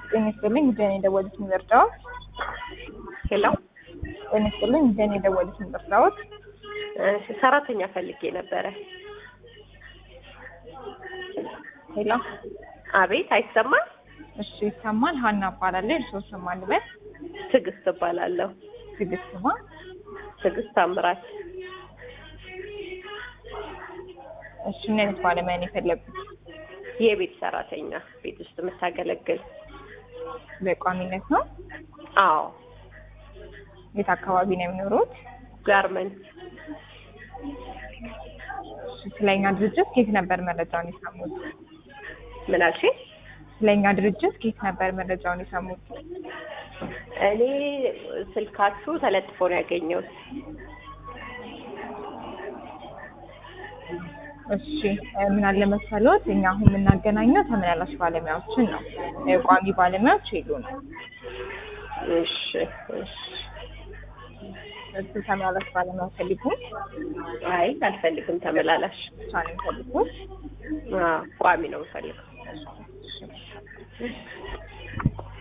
ጤና ይስጥልኝ ጉዳይ ነው የደወሉት ምርጫዎች ሄሎ ጤና ይስጥልኝ ጉዳይ ነው የደወሉት ምርጫዎች እሺ፣ ሰራተኛ ፈልጌ ነበረ። ሄሎ አቤት፣ አይሰማም? እሺ ይሰማል ሀና እባላለሁ እርስዎ ስም ማን ልበል ትዕግስት እባላለሁ። ትዕግስት ማ ትዕግስት ታምራት። እሺ ምን አይነት ባለሙያ ነው የፈለጉት የቤት ሰራተኛ ቤት ውስጥ የምታገለግል። በቋሚነት ነው አዎ፣ የት አካባቢ ነው የሚኖሩት ጋርመንት እሺ ስለኛ ድርጅት ከየት ነበር መረጃውን የሰሙት ምን አልሽኝ? ስለኛ ድርጅት ከየት ነበር መረጃውን የሰሙት እኔ ስልካችሁ ተለጥፎ ነው ያገኘሁት። እሺ ምን አለ መሰሎት እኛ አሁን የምናገናኘው ተመላላሽ ባለሙያዎችን ነው እ ቋሚ ባለሙያዎች የሉንም እሺ፣ እሺ። እሱ ተመላላሽ ባለሙያ ፈልጉ አይ አልፈልግም፣ ተመላላሽ ብቻ ነው የሚፈልጉ አዎ፣ ቋሚ ነው የምፈልገው።